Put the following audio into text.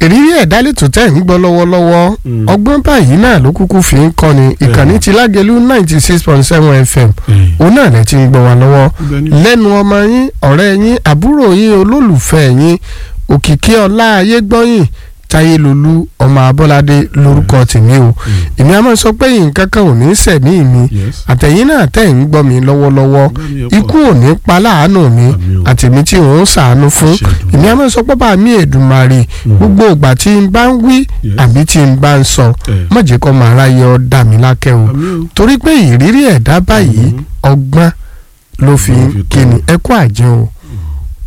ìrírí ẹ̀dá lẹ́tọ̀ tẹ̀ ń gbọ́ lọ́wọ́lọ́wọ́ Mm. ọgbọ́n báyìí náà ló kúkú fi ń kọ́ni ìkànnì ti lágẹ̀lú ninety six point seven fm òun náà lẹ ti ń gbọ́ wa lọ́wọ́ lẹ́nu ọmọ yín ọ̀rẹ́ yín àbúrò yín olólùfẹ́ yín òkìkí ọlá ayégbọ́yìn táyélolú ọmọ abọ́ládé lórúkọ tèmi o èmi a máa sọ pé nǹkan kan ò ní sẹ̀mí mi Yes. àtẹ̀yìn náà tẹ̀ ń gbọ́ mi lọ́wọ́lọ́wọ́ ikú ò ní pa láàánú mi Àmín o. àtẹ̀mí tí ò ń sàánú fún Àṣẹ Èdùmàrè. èmi a máa sọ pé bá mi èdùmàrè gbogbo ìgbà tí n bá ń wí Yes. àbí tí n bá ń sọ Eh. má jẹ́ kó máa ráyè ọ́ dà mí lákẹ́ o Àmín o. torí pé ìrírí ẹ̀dá báyìí ọgbọ́n ló fi Ló fi tó. kíni ẹ kú àjẹ́ o.